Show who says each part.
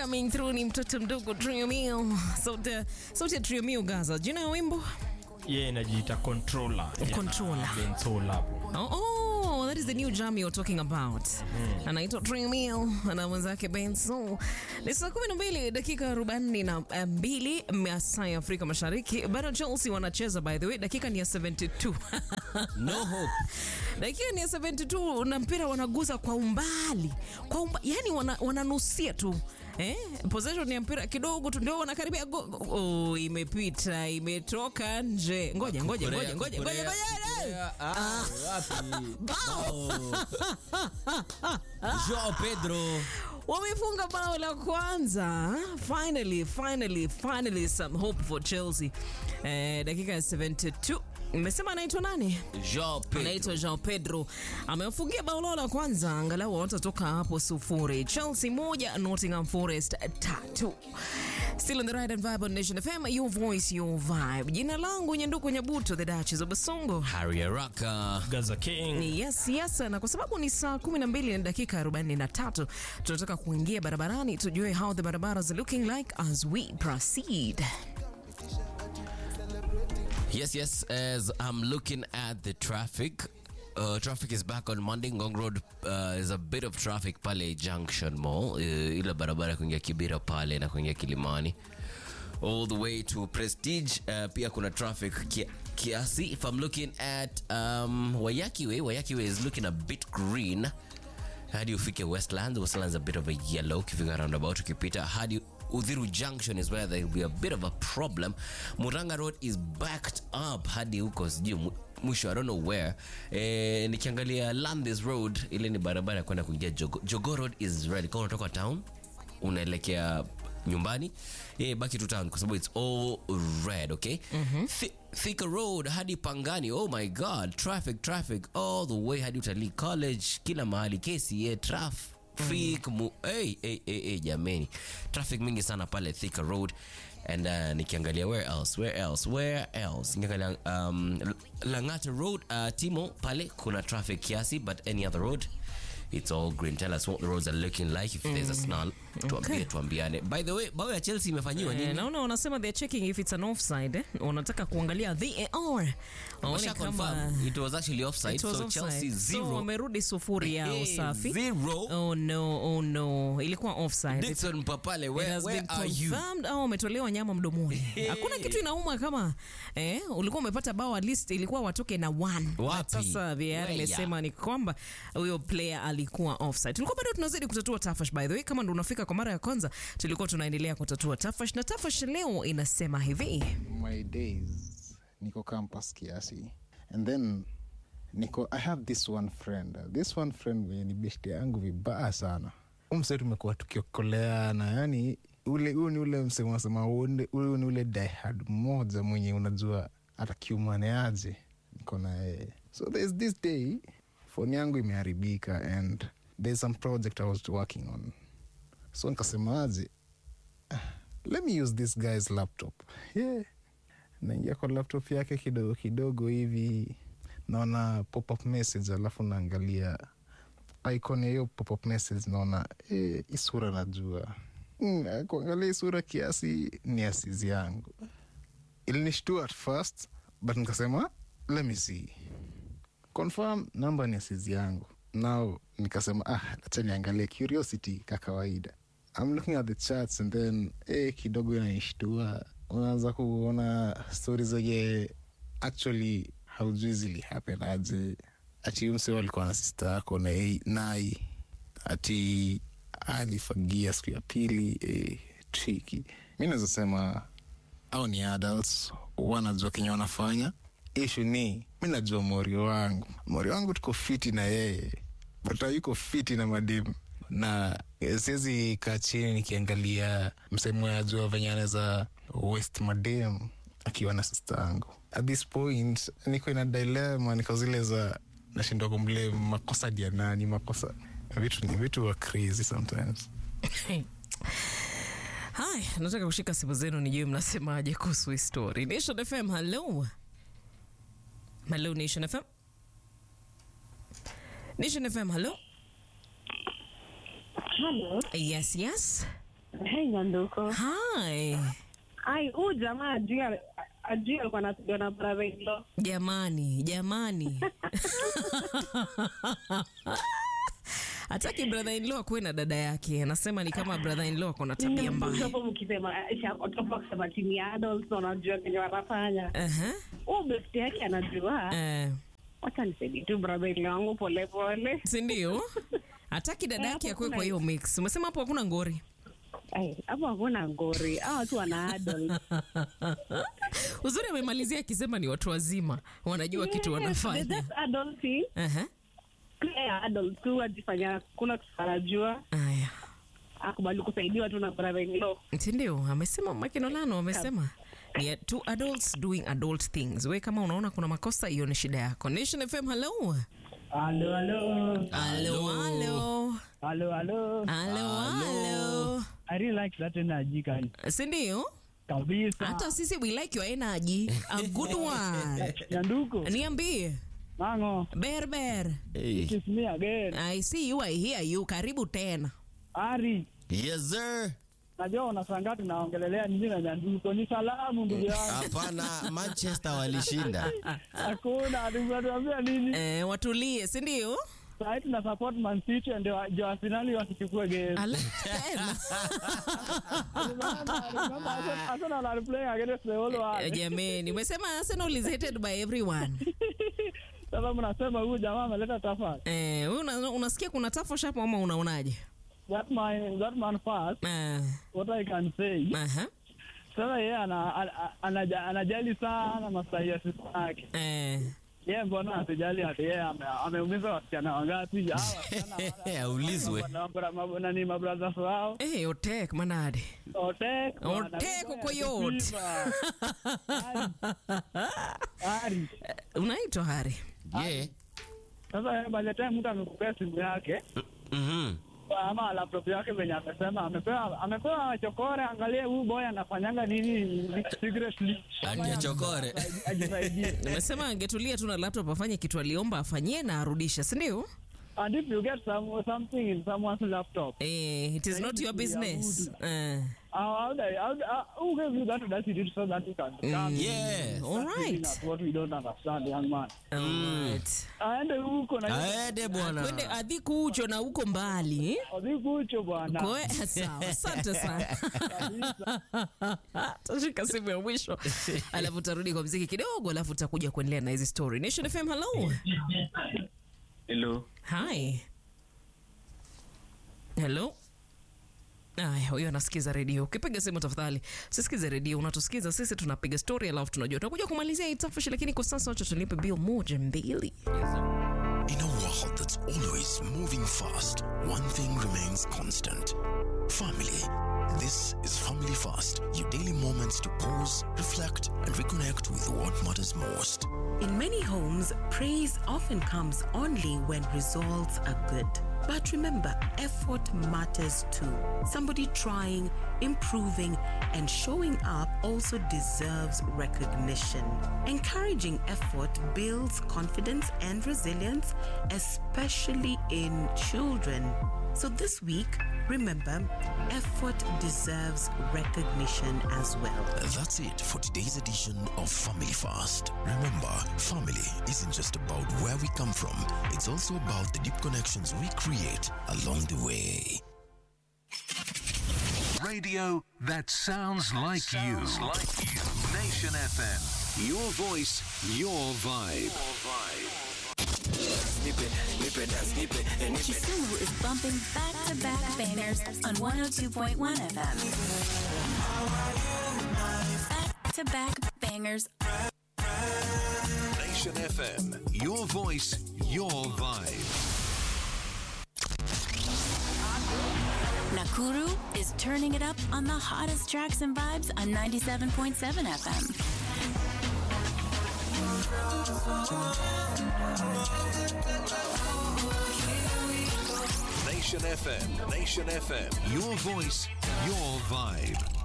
Speaker 1: coming through ni mtoto mdogo Trio Mio. Sauti sauti ya Trio Mio Gaza. Jina ya wimbo?
Speaker 2: Yeye inajiita controller.
Speaker 1: Controller.
Speaker 2: Bensola hapo.
Speaker 1: Oh, oh, that is the new jam you're talking about. Anaitwa Trio Mio na mwenzake Benso. Ni saa kumi na mbili dakika arobaini na mbili masaa ya Afrika Mashariki. Bado Chelsea wanacheza by the way, dakika ni ya 72.
Speaker 3: No hope.
Speaker 1: dakika ni ya 72 na mpira wanaguza kwa umbali kwa umba, yani wana, wananusia tu Eh, possession ya mpira kidogo tu ndio wanakaribia go, go, oh, imepita imetoka nje. Ngoja ngoja ngoja ngoja ngoja ngoja.
Speaker 3: Korea, ah, wapi? Bao. Joao Pedro.
Speaker 1: Wamefunga bao la kwanza. Finally, finally, finally some hope for Chelsea. Eh, dakika ya 72. Mmesema anaitwa nani?
Speaker 3: Joao Pedro.
Speaker 1: anaitwa Joao Pedro amewafungia bao lao la kwanza, angalau watatoka hapo sufuri. Chelsea moja, Nottingham Forest tatu. Still on the right and vibe on Nation FM, your voice, your vibe. Jina langu Nyanduku Nyabuto, the Duchess of Basongo.
Speaker 3: Harry Araka.
Speaker 2: Gaza King.
Speaker 1: Yes, yes, na kwa sababu ni saa 12 na dakika 43 tunataka kuingia barabarani tujue how the barabaras are looking like as we proceed.
Speaker 3: Yes, yes. As I'm looking at the traffic, uh, traffic is back on Monday. Ngong Road uh, is a bit of traffic pale Junction Mall, uh, ile barabara kuingia Kibira pale na kuingia Kilimani all the way to Prestige. Uh, pia kuna traffic kia, kiasi. If I'm looking at um, Wayaki Way, Wayaki Way is looking a bit green hadi ufike Westlands. Westlands a bit of a yellow ukifika roundabout ukipita hadi Udhiru Junction is where there will be a bit of a problem. Muranga Road is backed up hadi huko sijui mu- mwisho I don't know where. Eh, nikiangalia Landis Road ile ni barabara ya kwenda kuingia Jogo, Jogo Road is red. Kama unatoka town unaelekea nyumbani yeah, baki tu town kwa sababu it's all red okay Thi- Thika Road hadi Pangani oh my god traffic traffic all the way hadi Utalii College kila mahali KCA traffic mu hey, hey, hey, hey, jameni traffic mingi sana pale Thika Road and uh, nikiangalia where else where else where else nikiangalia um, Langata Road uh, Timo pale kuna traffic kiasi but any other road it's all green tell us what the roads are looking like if there's a snarl tuambie tuambiane by the way bao ya Chelsea imefanyiwa
Speaker 1: Eh,
Speaker 3: nini
Speaker 1: naona wanasema they're checking if it's an offside eh? wanataka kuangalia VAR waone
Speaker 3: Washa
Speaker 1: kama
Speaker 3: confirm it was actually offside
Speaker 1: it was
Speaker 3: so
Speaker 1: offside.
Speaker 3: Chelsea
Speaker 1: So
Speaker 3: zero
Speaker 1: wamerudi sufuri yao
Speaker 3: Eh,
Speaker 1: safi
Speaker 3: zero
Speaker 1: oh no oh no ilikuwa offside It-
Speaker 3: Dixon Papale
Speaker 1: It
Speaker 3: where,
Speaker 1: has
Speaker 3: where
Speaker 1: been
Speaker 3: are you
Speaker 1: confirmed au wametolewa nyama mdomoni hakuna kitu inauma kama eh, ulikuwa umepata bao at least ilikuwa watoke na one
Speaker 3: Wapi?
Speaker 1: But sasa VAR
Speaker 3: Where?
Speaker 1: imesema ni kwamba huyo player alikuwa offside tulikuwa bado tunazidi kutatua tafash by the way kama ndo unafika kwa mara ya kwanza tulikuwa tunaendelea kutatua tafash na tafash leo inasema hivi
Speaker 4: my days niko campus kiasi and then niko i have this one friend this one friend mwenye ni beshte yangu vibaya sana umse tumekuwa tukiokoleana yani ule huu ni ule msemasema huyu ni ule diehard mmoja mwenye unajua atakiumane aje niko na yeye so there's this day phone yangu imeharibika and there's some project i was working on so nikasemaje let me use this guy's laptop yeah naingia kwa laptop yake kidogo kidogo hivi naona pop-up message alafu naangalia icon ya hiyo pop-up message naona eh, hii sura najua mm, kuangalia hii sura kiasi ni asizi yangu ilinishtua at first but nikasema let me see confirm namba ni asizi yangu now nikasema ah acha niangalie curiosity ka kawaida I'm looking at the charts and then eh, kidogo inaishtua unaanza kuona stori zenye actually haujui zili happen aje ati mse walikuwa na sista yako na yeye- nai ati alifagia siku ya pili eh, triki mi naweza sema au ni adults wanajua kenye wanafanya ishu ni mi najua mori wangu mori wangu tuko fiti na yeye but yuko fiti na mademu na eh, siwezi kaa chini nikiangalia msemo ya jua venye anaweza west madem akiwa na sista yangu at this point niko ina dilema niko zile za nashindwa kumble makosa dia nani makosa vitu ni vitu wa crazy sometimes
Speaker 1: haya nataka kushika simu zenu nijue mnasemaje kuhusu hii story nation fm hello hello nation fm nation fm hello
Speaker 5: Hello.
Speaker 1: yes yes
Speaker 5: Hey, Nyanduko.
Speaker 1: Hi.
Speaker 5: Ai, huyu jamaa ajui ajui alikuwa anapigwa na brother in law.
Speaker 1: Jamani, jamani. Hataki brother in law akuwe na dada yake. Anasema ni kama brother in law ako na tabia mbaya.
Speaker 5: Hapo mkisema hapo kusema timu ya adults wanajua kenye wanafanya.
Speaker 1: Aha.
Speaker 5: Huyu besti yake anajua.
Speaker 1: Eh,
Speaker 5: Wacha nisaidie tu brother in law wangu pole pole.
Speaker 1: si ndio? Hataki dada
Speaker 5: Eh,
Speaker 1: yake
Speaker 5: hapo
Speaker 1: akuwe
Speaker 5: kuna
Speaker 1: kwa hiyo mix. Umesema hapo hakuna ngori.
Speaker 5: Ai, hapo hakuna ngori. Hao watu wana adults.
Speaker 1: Uzuri amemalizia akisema ni watu wazima, wanajua kitu wanafanya.
Speaker 5: That's adulting.
Speaker 1: Aha.
Speaker 5: Pia adult tu ajifanya kuna kitu anajua.
Speaker 1: Aya.
Speaker 5: Akubali kusaidiwa tu na brother in law.
Speaker 1: Si ndio? Amesema Makinolano amesema ni two adults doing adult things. We kama unaona kuna makosa, hiyo ni shida yako. Nation FM, hello.
Speaker 6: Halo, halo.
Speaker 1: Hello, hello.
Speaker 6: Halo, halo.
Speaker 1: Hello, hello.
Speaker 6: I really like that energy kan.
Speaker 1: Si ndio?
Speaker 6: Kabisa.
Speaker 1: Hata sisi we like your energy. A good one.
Speaker 6: Nyanduko.
Speaker 1: Niambie.
Speaker 6: Mango.
Speaker 1: Berber.
Speaker 3: Hey.
Speaker 6: Kiss me again.
Speaker 1: I see you, I hear you. Karibu tena.
Speaker 6: Ari.
Speaker 3: Yes, sir.
Speaker 6: Najua unashangaa tunaongelelea nini na Nyanduko. Ni salamu ndugu yangu.
Speaker 3: Hapana, Manchester walishinda.
Speaker 6: Hakuna atuambia nini.
Speaker 1: Eh, watulie, si ndio?
Speaker 6: Sasa tuna support Man City ndio ndio Arsenal wasichukue game.
Speaker 1: Ala, tena.
Speaker 6: Arsenal are playing against the whole
Speaker 1: Eh,
Speaker 6: world.
Speaker 1: Jameni, umesema Arsenal is hated by everyone.
Speaker 6: Sasa mnasema huyu jamaa ameleta tafari.
Speaker 1: Eh, wewe una, unasikia kuna tafo shapo ama unaonaje?
Speaker 6: That man, that man first,
Speaker 1: Eh,
Speaker 6: what I can say.
Speaker 1: aha.
Speaker 6: Sasa yeye ana, ana, ana, anajali sana maslahi ya sisi yake.
Speaker 1: Eh,
Speaker 6: Yeye mbona asijali hati yeye ame- ameumiza wasichana wangapi? Hawa wasichana wana-
Speaker 3: Aulizwe.
Speaker 6: wana- wana- wana- nani mabrothers wao
Speaker 1: eh, otek manade.
Speaker 6: Otek, bwana,
Speaker 1: Otek
Speaker 6: bwana,
Speaker 1: uko yote.
Speaker 6: Silva. Ari. Ari.
Speaker 1: Unaitwa Hari.
Speaker 3: Yeah.
Speaker 6: Sasa yeye by the time mtu amekupea simu yake
Speaker 3: Mhm.
Speaker 6: ama laptop yake venye amesema amepewa amepewa chokore, angalie huyu boy anafanyanga nini secretly.
Speaker 3: Anja chokore.
Speaker 6: Ajisaidie.
Speaker 1: Nimesema angetulia tu na laptop afanye kitu aliomba afanyie na arudishe, si ndio?
Speaker 6: And if you get some, something in someone's laptop,
Speaker 1: Eh, it is not your business. Eh,
Speaker 6: how, how, they- how, how, who gave you that audacity so that you can come
Speaker 3: Yes.
Speaker 1: all right.
Speaker 6: at what we don't understand, young man?
Speaker 1: All right.
Speaker 6: Aende huko na
Speaker 3: Aende bwana.
Speaker 1: Kwende adhiku ucho na uko mbali.
Speaker 6: odhikucho bwana.
Speaker 1: Kwe, sawa. Asante sana. Tashika simu ya mwisho. Alafu tarudi kwa mziki kidogo, alafu tutakuja kuendelea na hizi story. Nation FM, hello.
Speaker 2: Hello.
Speaker 1: Hi. Hello. Aya, huyo anasikiza redio. Ukipiga simu tafadhali usisikize redio, unatusikiza sisi, tunapiga story alafu tunajua tutakuja kumalizia hii tafashi, lakini kwa sasa wacha tulipe bill moja mbili.
Speaker 7: In a world that's always moving fast, one thing remains constant family. This is Family Fast, your daily moments to pause, reflect, and reconnect with what matters most.
Speaker 8: In many homes, praise often comes only when results are good. But remember, effort matters too. Somebody trying, improving, and showing up also deserves recognition. Encouraging effort builds confidence and resilience, especially in children. So this week, remember, effort deserves recognition as well.
Speaker 7: That's it for today's edition of Family Fast. Remember, family isn't just about where we come from, it's also about the deep connections we create along the way.
Speaker 9: Radio that sounds like you. Nation FM. Your voice, your vibe.
Speaker 10: Kisumu is bumping back to back bangers on 102.1 FM. Back to back bangers.
Speaker 9: Nation FM. Your voice, your vibe.
Speaker 10: Nakuru is turning it up on the hottest tracks and vibes on 97.7 FM.
Speaker 9: Nation FM. Nation FM. Your voice, your vibe.